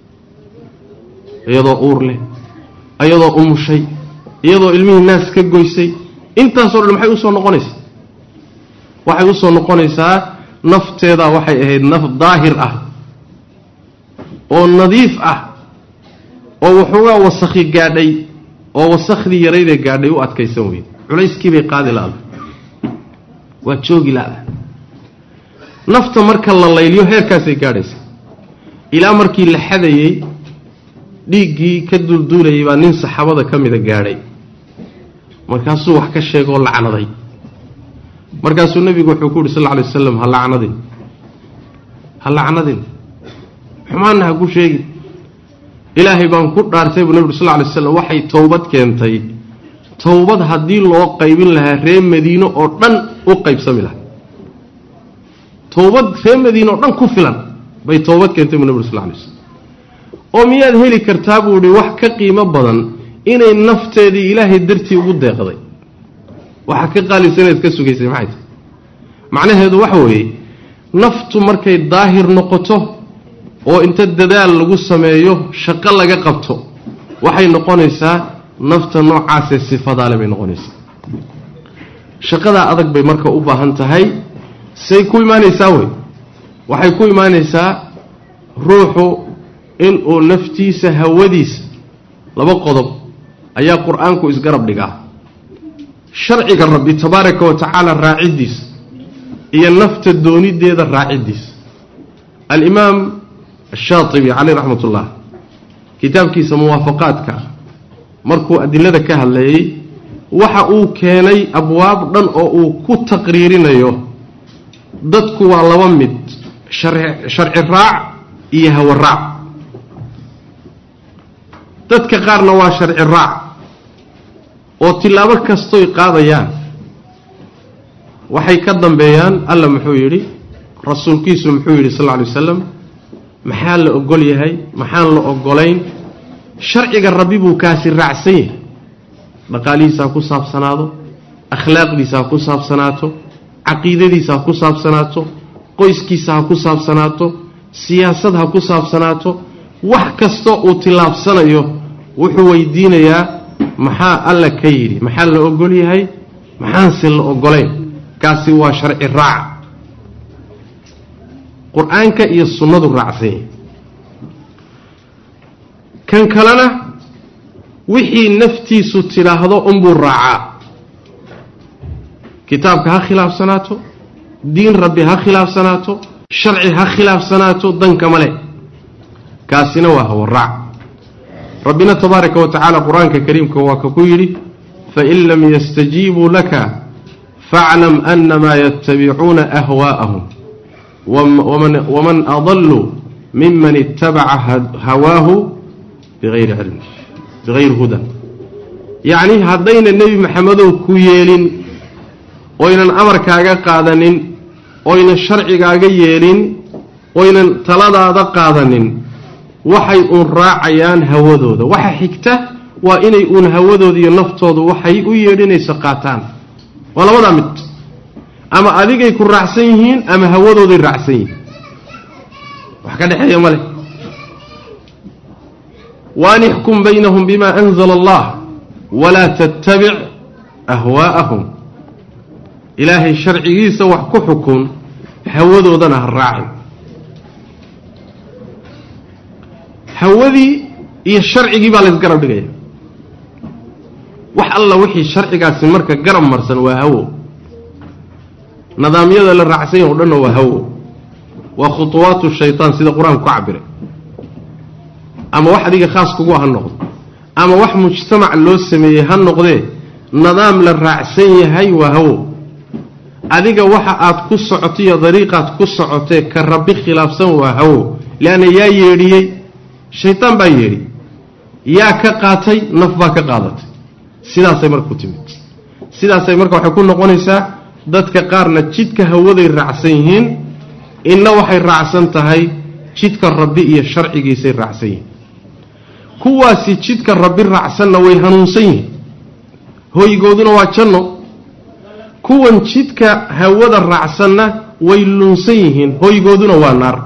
iyadoo uur leh iyadoo umushay iyadoo ilmihii naas ka goysay intaasoo dhan maxay usoo noqonaysaa waxay usoo noqonaysaa nafteedaa waxay ahayd naf daahir ah oo nadiif ah oo waxoogaa wasakhi gaadhay oo wasakhdii yaraydee gaadhay u adkaysan weyde culayskiibay qaadi la-da waa joogi la-da nafta marka la layliyo heerkaasay gaadhaysa ilaa markii la xadayey dhiiggii ka dulduulayay baa nin saxaabada ka mida gaadhay markaasuu wax ka sheegoo lacnaday markaasuu nebigu wuxuu ku yidhi sal lla alay wasalam ha lacnadin ha lacnadin xumaanna ha ku sheegin ilaahay baan ku dhaartay buu nebigu sal lla alay slam waxay towbad keentay towbad haddii loo qaybin lahaa ree madiino oo dhan u qaybsami lahaa towbad ree madiine oo dhan ku filan bay towbad keentay buu nebigu sal lla alay slam oo miyaad heli kartaa buu ihi wax ka qiimo badan inay nafteedii ilaahay dartii ugu deeqday waxaa ka qaalisa inayd ka sugaysay maxay tahay macnaheedu waxa weeye naftu markay daahir noqoto oo inta dadaal lagu sameeyo shaqo laga qabto waxay noqonaysaa nafta noocaasee sifadaale bay noqonaysaa shaqadaa adag bay marka u baahan tahay say ku imaanaysaa wey waxay ku imaanaysaa ruuxu inuu naftiisa hawadiisa laba qodob ayaa qur-aanku isgarab dhigaa sharciga rabbi tabaaraka wa tacaala raaciddiisa iyo nafta doonideeda raaciddiisa alimaam ashaatibi caleyh raxmat ullah kitaabkiisa muwaafaqaadka markuu adilada ka hadlayey waxa uu keenay abwaab dhan oo uu ku taqriirinayo dadku waa laba mid sharci raac iyo hawa raac dadka qaarna waa sharci raac oo tilaabo kastoy qaadayaan waxay ka dambeeyaan alla muxuu yidhi rasuulkiisu muxuu yidhi sal lla alay wasalam maxaa la ogol yahay maxaan la ogolayn sharciga rabbi buu kaasi raacsan yahay dhaqaalihiisa ha ku saabsanaado akhlaaqdiisa ha ku saabsanaato caqiidadiisa ha ku saabsanaato qoyskiisa ha ku saabsanaato siyaasad ha ku saabsanaato wax kastoo uu tillaabsanayo wuxuu weydiinayaa maxaa alla ka yidhi maxaa la ogol yahay maxaanse la ogolayn kaasi waa sharci raac qur-aanka iyo sunnadu raacsan yahay kan kalena wixii naftiisu tidhaahdo unbuu raacaa kitaabka ha khilaafsanaato diin rabbi ha khilaafsanaato sharci ha khilaafsanaato dankama le kaasina waa hawaraac rabbina tabaaraka wa tacaala qur-aanka kariimka waa ka ku yidhi fain lam yastajiibuu laka faclam anamaa yatabicuuna ahwaa'ahum waman adaluu miman itabaca hawaahu biayri cilmi bigayri hudan yacni haddayna nebi maxamedow ku yeelin oynan amarkaaga qaadanin oynan sharcigaaga yeelin oynan taladaada qaadanin waxay uun raacayaan hawadooda waxa xigta waa inay uun hawadooda iyo naftoodu waxay u yeedhinayso qaataan waa labadaa mid ama adigay ku raacsan yihiin ama hawadooday raacsan yihiin wax ka dhexeeya ma leh waan ixkum baynahum bima anzala allah walaa tattabic ahwaa'ahum ilaahay sharcigiisa wax ku xukun hawadoodana ha raacin hawadii iyo sharcigii baa laysgarab dhigaya wax alla wixii sharcigaasi marka garab marsan waa hawo nidaamyada la raacsan yahy o dhanna waa hawo waa khutuwaatu shaytaan sida qur-aanku ka cabiray ama wax adiga khaas kugu ha noqdo ama wax mujtamac loo sameeyey ha noqdee nidaam la raacsan yahay waa hawo adiga waxa aad ku socoto iyo dariiqaad ku socotee ka rabbi khilaafsan waa hawo leanna yaa yeedhiyey shaytaan baa yeedhi yaa ka qaatay naf baa ka qaadatay sidaasay marka ku timid sidaasay marka waxay ku noqonaysaa dadka qaarna jidka hawaday raacsan yihiin inna waxay raacsan tahay jidka rabbi iyo sharcigiisay raacsan yihiin kuwaasi jidka rabbi raacsanna way hanuunsan yihiin hoygooduna waa janno kuwan jidka hawada raacsanna way lunsan yihiin hoygooduna waa naar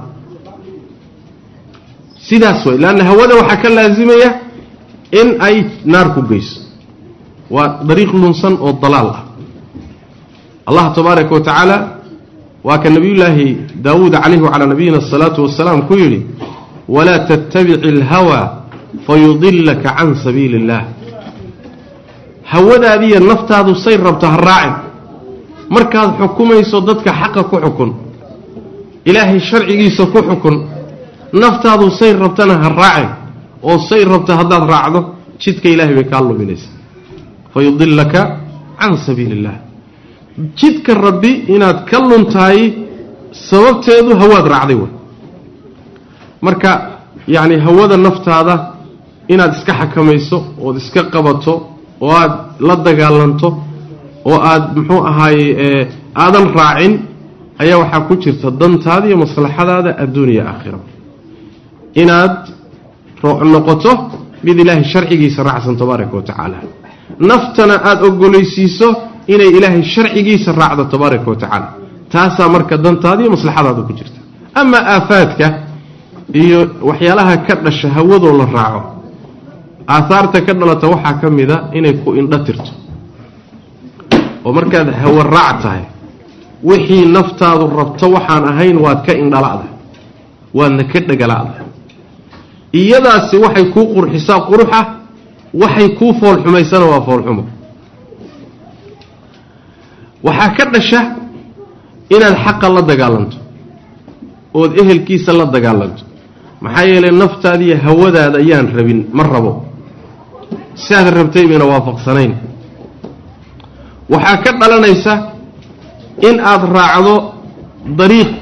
sidaas way leanna hawada waxaa ka laasimaya in ay naar ku geyso waa dariiq lunsan oo dalaal ah allah tabaaraka wa tacaala waa ka nabiyullaahi daawuud calayhi wacalaa nabiyina asalaatu wasalaam ku yidhi walaa tattabici alhawa fayudilaka can sabiili illah hawadaadiiyo naftaadu say rabto ha raacin markaad xukumayso dadka xaqa ku xukun ilaahay sharcigiisa ku xukun naftaadu say rabtana ha raacin oo say rabto haddaad raacdo jidka ilaahay bay kaa luminaysaa fayudilaka can sabiili illah jidka rabbi inaad ka luntahay sababteedu hawaad raacday way marka yacni hawada naftaada inaad iska xakamayso ood iska qabato oo aad la dagaalanto oo aad muxuu ahaaye aadan raacin ayaa waxaa ku jirta dantaada iyo maslaxadaada adduuniya aakhira inaad noqoto mid ilaahay sharcigiisa raacsan tabaaraka wa tacaala naftana aada ogolaysiiso inay ilaahay sharcigiisa raacdo tabaaraka wa tacaala taasaa marka dantaada iyo maslaxadaada ku jirta amaa aafaadka iyo waxyaalaha ka dhasha hawadoo la raaco aahaarta ka dhalata waxaa ka mida inay ku indho tirto oo markaad hawa raac tahay wixii naftaadu rabto waxaan ahayn waad ka indhala'da waadna ka dhegala'da iyadaasi waxay kuu qurxisaa quruxa waxay kuu foolxumaysana waa foolxumo waxaa ka dhasha inaad xaqa la dagaalanto ood ehelkiisa la dagaalanto maxaa yeelay naftaadiiyo hawadaada ayaan rabin ma rabo siaad rabtay bayna waafaqsanayn waxaa ka dhalanaysa in aad raacdo dariiq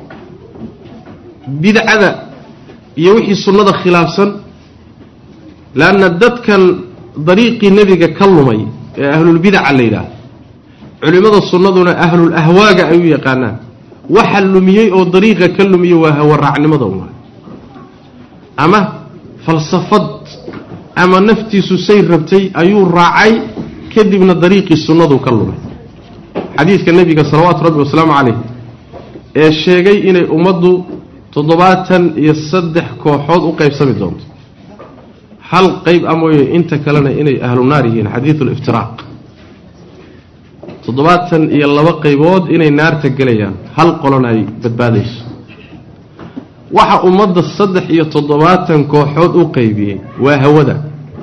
bidcada iyo wixii sunnada khilaafsan leanna dadkan dariiqii nebiga ka lumay ee ahlulbidaca la yidhaahdo culimmada sunnaduna ahlul ahwaaga ay u yaqaanaan waxa lumiyey oo dariiqa ka lumiyey waa hawaraacnimada uma ama falsafad ama naftiisu say rabtay ayuu raacay kadibna dariiqii sunnadu ka lumay xadiidka nebiga salawaatu rabbi wasalaamu calayh ee sheegay inay ummaddu toddobaatan iyo saddex kooxood u qaybsami doonto hal qayb a mooye inta kalena inay ahlu naar yihiin xadiidu liftiraaq toddobaatan iyo laba qaybood inay naarta gelayaan hal qolona ay badbaadayso waxa ummadda saddex iyo toddobaatan kooxood u qaybiyey waa hawada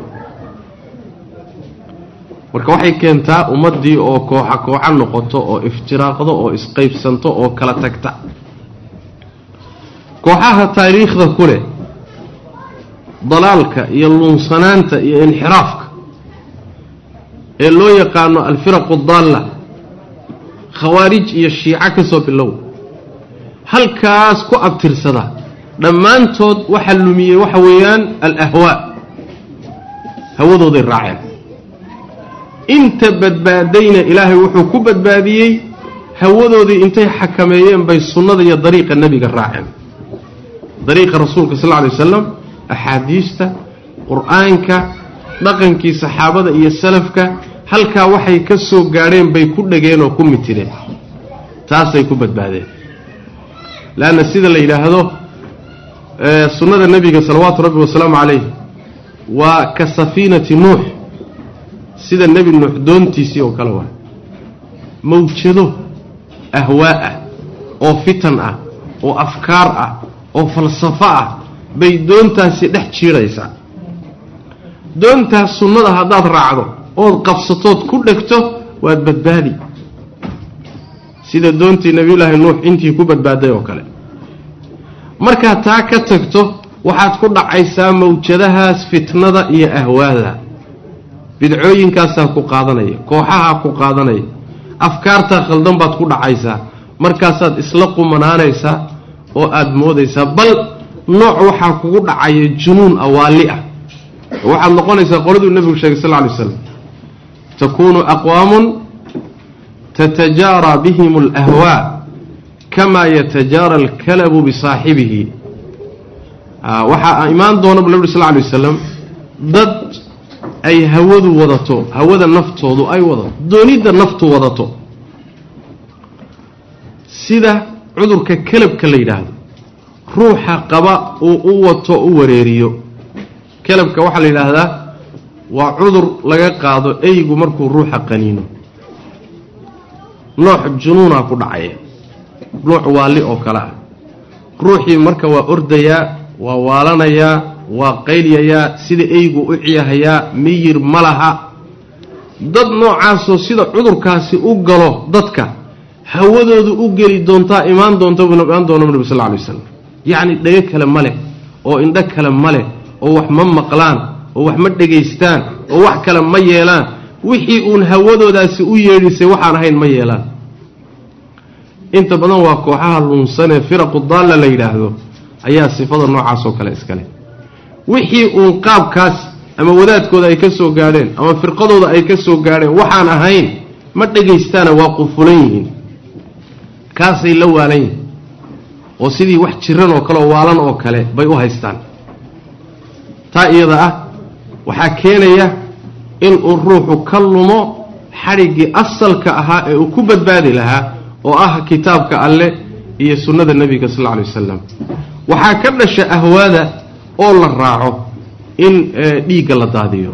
marka waxay keentaa ummaddii oo kooxa kooxa noqoto oo iftiraaqdo oo isqaybsanto oo kala tagta kooxaha taariikhda ku leh dalaalka iyo luunsanaanta iyo inxiraafka ee loo yaqaano alfiraqu daalla khawaarij iyo shiico ka soo bilow halkaas ku abtirsada dhammaantood waxa lumiyey waxa weeyaan alahwaa hawadooday raaceen inta badbaadayna ilaahay wuxuu ku badbaadiyey hawadoodii intay xakameeyeen bay sunnada iyo dariiqa nebiga raaceen dariiqa rasuulka sal lla lay wasalam axaadiista qur-aanka dhaqankii saxaabada iyo salafka halkaa waxay ka soo gaadheen bay ku dhegeen oo ku mitireen taasay ku badbaadeen leanna sida la yidhaahdo sunnada nebiga salawaatu rabbi wasalaamu calayh waa ka safiinati nuux sida nebi nuux doontiisii oo kale waa mawjado ahwaa ah oo fitan ah oo afkaar ah oo falsafo ah bay doontaasi dhex jiidhaysaa doontaas sunnada haddaad raacdo ood qabsatood ku dhegto waad badbaadi sida doontii nebiyullaahi nuux intii ku badbaaday oo kale markaad taa ka tagto waxaad ku dhacaysaa mawjadahaas fitnada iyo ahwaada bidcooyinkaasaa ku qaadanaya kooxahaa ku qaadanaya afkaartaa khaldan baad ku dhacaysaa markaasaad isla qumanaanaysaa oo aada moodaysaa bal nooc waxaa kugu dhacaya junuun awaalli ah waxaad noqonaysaa qoladuu nebigu sheegay sal ly slam takuunu aqwaamun tatajaaraa bihim alahwaa kamaa yatajaara alkalabu bisaaxibihi waxaa imaan doona bu nebi sal lay wasalam dad ay hawadu wadato hawada naftoodu ay wadato doonidda naftu wadato sida cudurka kelabka la yidhaahdo ruuxa qaba uu u wato u wareeriyo kelabka waxaa la yidhaahdaa waa cudur laga qaado eygu markuu ruuxa qaniino nooc junuunaa ku dhacaya nooc waalli oo kale ah ruuxii marka waa ordayaa waa waalanayaa waa qaylyayaa sida eygu u ciyahayaa miyir ma laha dad noocaasoo sida cudurkaasi u galo dadka hawadoodu u geli doontaa imaan doonta buu imaan doona nabi sal ly waslam yacni dhego kale ma leh oo indho kale ma leh oo wax ma maqlaan oo wax ma dhegaystaan oo wax kale ma yeelaan wixii uun hawadoodaasi u yeedhisay waxaan ahayn ma yeelaan inta badan waa kooxaha lunsanee firaqu daalla la yidhaahdo ayaa sifada noocaasoo kale iskale wixii uun qaabkaas ama wadaadkooda ay ka soo gaadheen ama firqadooda ay ka soo gaadheen waxaan ahayn ma dhegaystaana waa qufulan yihiin kaasay la waalan yihiin oo sidii wax jiran oo kale oo waalan oo kale bay u haystaan taa iyada ah waxaa keenaya inuu ruuxu ka lumo xadhiggii asalka ahaa ee uu ku badbaadi lahaa oo ah kitaabka alleh iyo sunnada nebiga sal lla alay wasalam waxaa ka dhasha ahwaada oo la raaco in dhiigga la daadiyo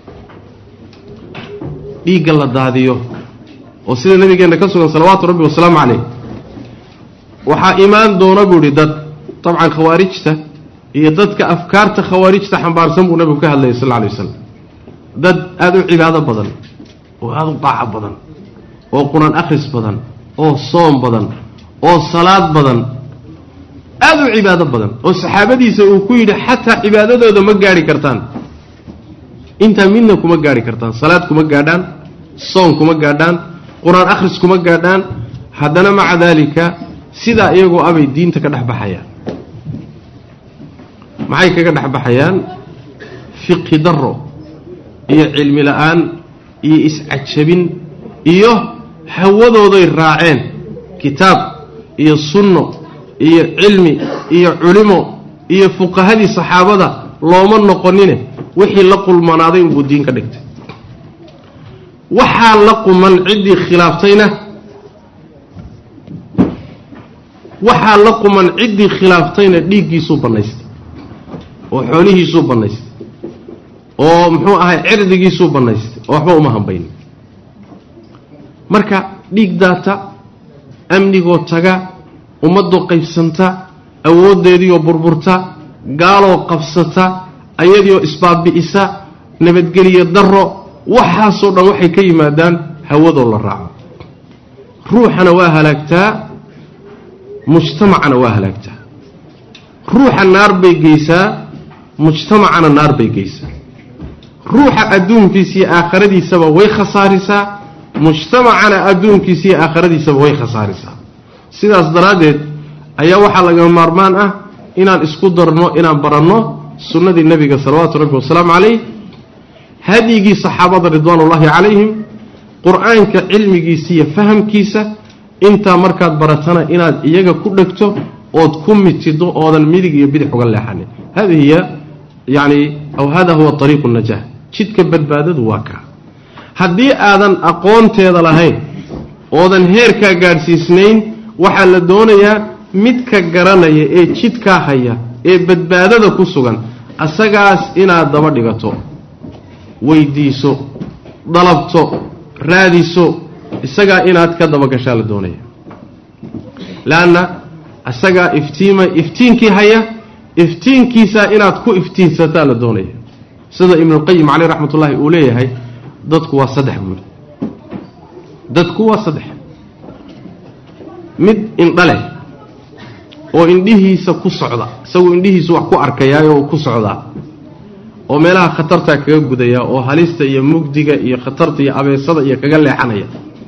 dhiigga la daadiyo oo sida nabigeenna ka sugan salawaatu rabbi wasalaamu caleyh waxaa imaan doona buu idhi dad dabcan khawaarijta iyo dadka afkaarta khawaarijta xambaarsan buu nabigu ka hadlayay sal lla alay wasalam dad aada u cibaado badan oo aada u daaco badan oo qur-aan akhris badan oo soom badan oo salaad badan aada u cibaado badan oo saxaabadiisa uu ku yidhi xataa cibaadadooda ma gaadhi kartaan intaa midna kuma gaadhi kartaan salaad kuma gaadhaan soon kuma gaadhaan qur-aan akhris kuma gaadhaan haddana maca daalika sidaa iyagoo abay diinta ka dhex baxayaan maxay kaga dhex baxayaan fiqhi daro iyo cilmi la-aan iyo iscajabin iyo hawadooday raaceen kitaab iyo sunno iyo cilmi iyo culimo iyo fuqahadii saxaabada looma noqonine wixii la qulmanaaday unbuu diin ka dhigtay waxaa la quman ciddii khilaaftayna waxaa la quman ciddii khilaaftayna dhiiggiisuu bannaystay oo xoolihiisuu bannaystay oo muxuu ahay cirdigiisuu bannaystay oo waxba uma hambaynin marka dhiig daata amnigoo taga ummadoo qaybsanta awooddeediioo burburta gaaloo qabsata ayadiioo isbaabi'isa nabadgeliyo darro waxaasoo dhan waxay ka yimaadaan hawadoo la raaco ruuxana waa halaagtaa mujtamacana waa halaagtaa ruuxa naar bay geysaa mujtamacana naar bay geysaa ruuxa adduunkiisa iyo aakhiradiisaba way khasaarisaa mujtamacana adduunkiisa iyo aakhiradiisaba way khasaarisaa sidaas daraaddeed ayaa waxaa laga maarmaan ah inaan isku darno inaan baranno sunnadii nebiga salawaatu rabbi wasalaamu calayh hadyigii saxaabada ridwaanullaahi calayhim qur-aanka cilmigiisa iyo fahamkiisa intaa markaad baratana inaad iyaga ku dhegto ood ku mitido oodan midig iyo bidix uga leexanin hadi hiya yani aw hada huwa ariiqu najah jidka badbaadadu waa kaa haddii aadan aqoonteeda lahayn oodan heerkaa gaadhsiisnayn waxaa la doonayaa midka garanaya ee jidkaa haya ee badbaadada ku sugan asagaas inaad daba dhigato weydiiso dalabto raadiso isagaa inaad ka dabagashaa la doonaya leanna isagaa iftiima iftiinkii haya iftiinkiisaa inaad ku iftiinsataa la doonaya sida ibnulqayim caleyh raxmat ullaahi uu leeyahay dadku waa saddex buuri dadku waa saddex mid indha leh oo indhihiisa ku socda isagu indhihiisu wax ku arkayaayo ku socdaa oo meelaha khatartaa kaga gudaya oo halista iyo mugdiga iyo khatarta iyo abeesada iyo kaga leexanaya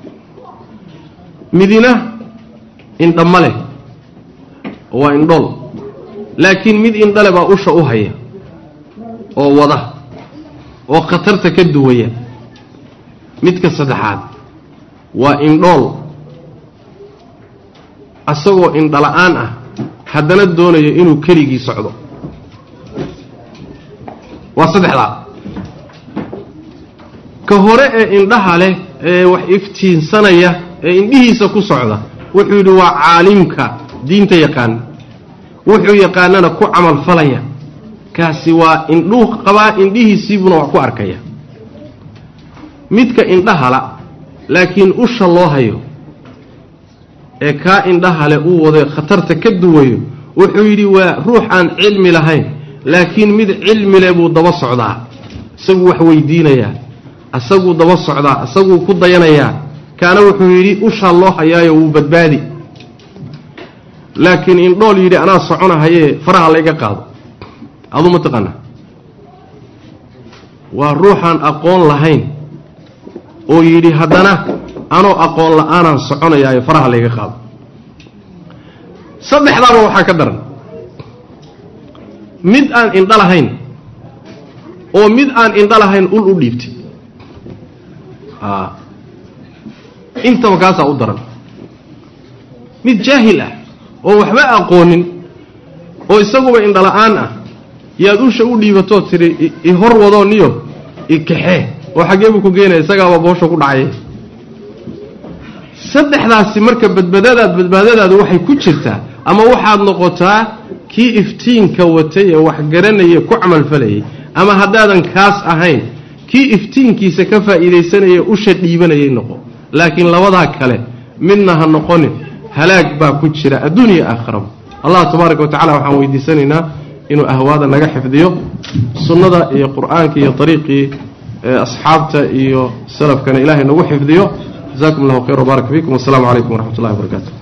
midina indhama leh waa indhool laakiin mid indhale baa usha u haya oo wada oo khatarta ka duwaya midka saddexaad waa indhool asagoo indhala-aan ah haddana doonayo inuu keligii socdo waa saddexdaa ka hore ee indhaha leh ee wax iftiinsanaya ee indhihiisa ku socda wuxuu yidhi waa caalimka diinta yaqaan wuxuu yaqaanana ku camalfalaya kaasi waa indhuu qabaa indhihiisiibuna wax ku arkaya midka indhahala laakiin usha loo hayo ee kaa indhahale uu wada khatarta ka duwayo wuxuu yidhi waa ruux aan cilmi lahayn laakiin mid cilmi leh buu daba socdaa isaguu wax weydiinayaa isaguu daba socdaa isaguu ku dayanayaa kaana wuxuu yidhi ushaa loo hayaayo wuu badbaadi laakiin indhool yidhi anaa soconahayee faraha layga qaado aduu ma taqaana waa ruuxaan aqoon lahayn oo yidhi haddana anoo aqoon la-aanaan soconayaayo faraha layga qaado saddexdaaba waxaa ka daran mid aan indho lahayn oo mid aan indho lahayn ul u dhiibtay intaba kaasaa u daran mid jaahil ah oo waxba aqoonin oo isaguba indhala-aan ah yaad usha u dhiibatoo tidhi i hor wadoo niyo i kaxee oo xaggee buu ku geenaya isagaaba boosha ku dhacay saddexdaasi marka badbaadadaad badbaadadaadu waxay ku jirtaa ama waxaad noqotaa kii iftiinka watay ee wax garanaya ku camalfalayay ama haddaadan kaas ahayn kii iftiinkiisa ka faa'iidaysanaya usha dhiibanayay noqo laakiin labadaa kale midna ha noqonin halaag baa ku jira adduuniya aakhiraba allah tabaaraka wa tacala waxaan weydiisanaynaa inuu ahwaada naga xifdiyo sunnada iyo qur'aanka iyo ariiqii asxaabta iyo salafkana ilaahay nagu xifdiyo jazakum allahu khayr wbaarak fiikum wasalaamu calaykum waraxmat ullahi wabarakaatu